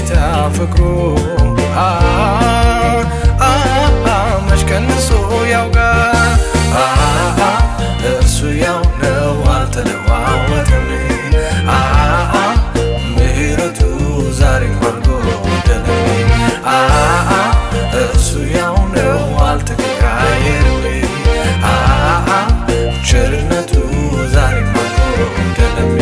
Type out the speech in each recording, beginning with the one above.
ጌታ ፍቅሩ አ አ አ መች ቀንሶ ያውቃል አ አ እርሱ ያው ነው አልተለዋወጠም አ አ ምሕረቱ ዛሬም አልጎደለም አ አ እርሱ ያው ነው አልተቀያየርም አ አ ቸርነቱ ዛሬም አልጎደለም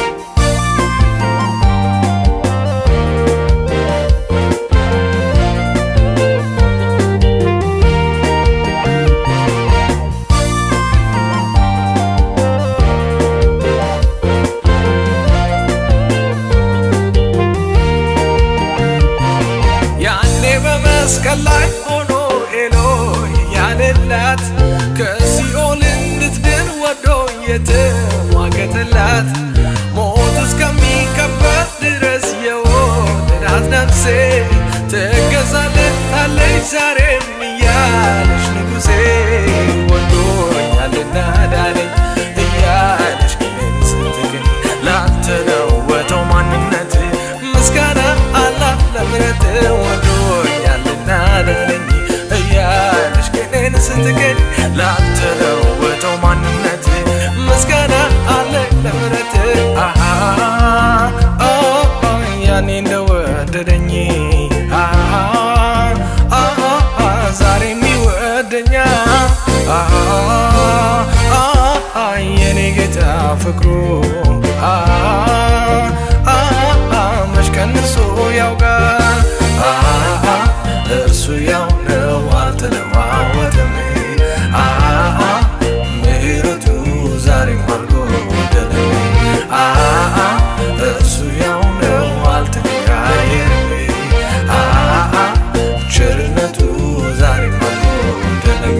ያኔ በመስቀል ላይ ሆኖ ኤሎይ ያለላት ከሲኦል እንድትድን ወዶ የተሟገተላት ሞት እስከሚከበር ድረስ የወደዳት ነፍሴ ትገዛለታለች ዛሬም እያለች ንጉሴ ወዶኛልና ዳነኝ እያለች ግን ስትገኝ ላልተለወጠው ማንነት ምስጋና አላት ለምሕረት ወዶኛልና ዳነኝ እያለች ግን ስትገኝ ላልተለወጠው ማንነት ምስጋና አለ ለምሕረት አሃ ኦ ኦ ያኔ እንደወደደኝ አሃ አሃ ዛሬም ይወደኛል አሃ አሃ የኔ ጌታ ፍቅሩ አሃ አሃ መች ቀንሶ ያውቃል አሃ እርሱ ያው ነው አልተለዋወጠም አሃ ምሕረቱ ዛሬም አልጎደለም አሃ እርሱ ያው ነው አልተቀያየርም አሃ ቸርነቱ ዛሬም አልጎደለም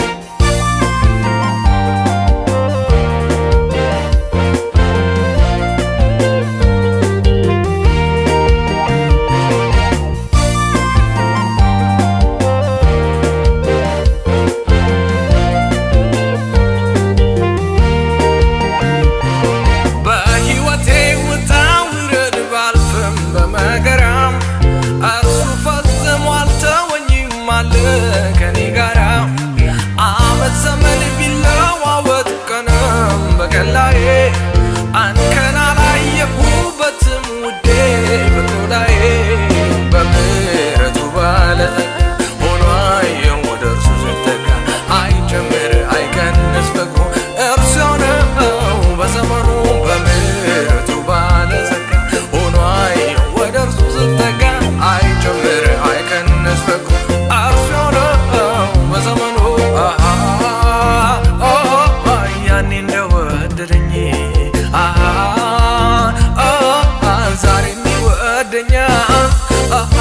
በሕይወቴ ውጣ ውረድ ባልፍም በመከራም እርሱ ፈጽሞ አልተወኝም አለ ከኔ ጋራ ዓመት ዘመን ቢለዋወጥ ቀንም በቀላዬ አንከን አላየሁበትም ውዴ በቆዳዬ በምሕረቱ ባለጠጋ ሆኖ አየሁ ወደ እርሱ ስጠጋ አይጨምር አይቀንስ ፍቅሩ እርሱ የሆነው በዘመኑ በምሕረቱ ባለጸጋ ሆኖ አየሁ ወደ እርሱ ስጠጋ አይጨምር አይቀንስ ፍቅሩ እርሱ የሆነው በዘመኑ አሃ ኦ ኦ ያኔ እንደወደደኝ አሃ ኦ ኦ ዛሬም ይወደኛል አሃ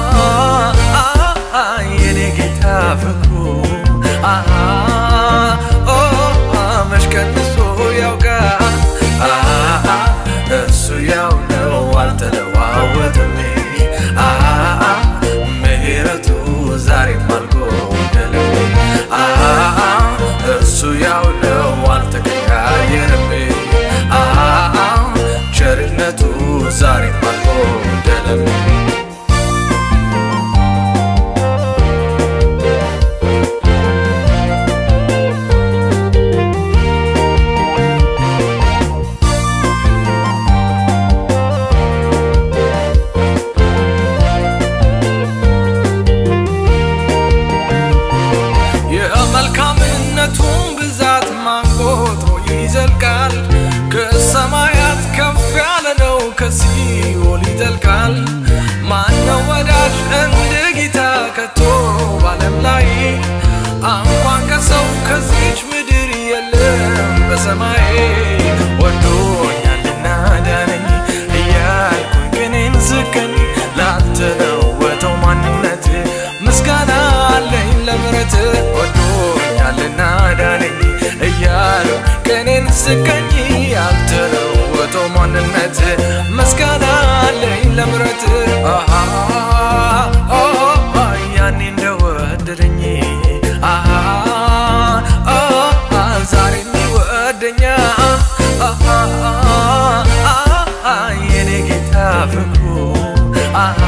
አሃ የኔ ጌታ ፍቅሩ አሃ ኦ ኦ መች ቀንሶ ያውቃል አሃ እሱ ያው ነው አልተለዋወጠም አሃ ምሕረቱ ዛሬም አልጎደለም አሃ እሱ ያው ነው አልተቀያየርም አሃ ቸርነቱ ዛሬም አልጎደለም የመልካምነቱን ብዛት ማንቆጥሮ ይዘልቃል ከሰማያት ከፍ ያለ ነው ከሲኦል ይጠልቃል ማነው ወዳጅ እንደ ጌታ ከቶ ባለም ላይ እንኳን ከሰው ከዚች ምድር የለም በሰማይ ወዶኛልና ዳነኝ እያልኩኝ ቅኔን ዝቀኝ ላልተለወጠው ማንነት ምስጋና አለኝ ለምሕረት ወዶኛልና ዳነኝ እያሉ ቅኔን ስቀኝ ያልተለወጠው ማንነት ምስጋና አለኝ ለምሕረት አሃ ኦ ኦ ያኔ እንደወደደኝ አሃ ኦ ኦ ዛሬም ይወደኛል አሃ አሃ የኔ ጌታ ፍቅሩ አሃ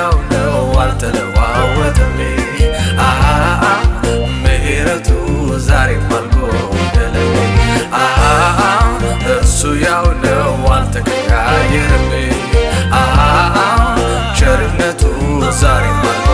ያው ነው አልተለዋወጠም አሃ ምሕረቱ ዛሬም አልጎደለም አሃ እሱ ያው ነው አልተቀያየርም አሃ ቸርነቱ ዛሬም አል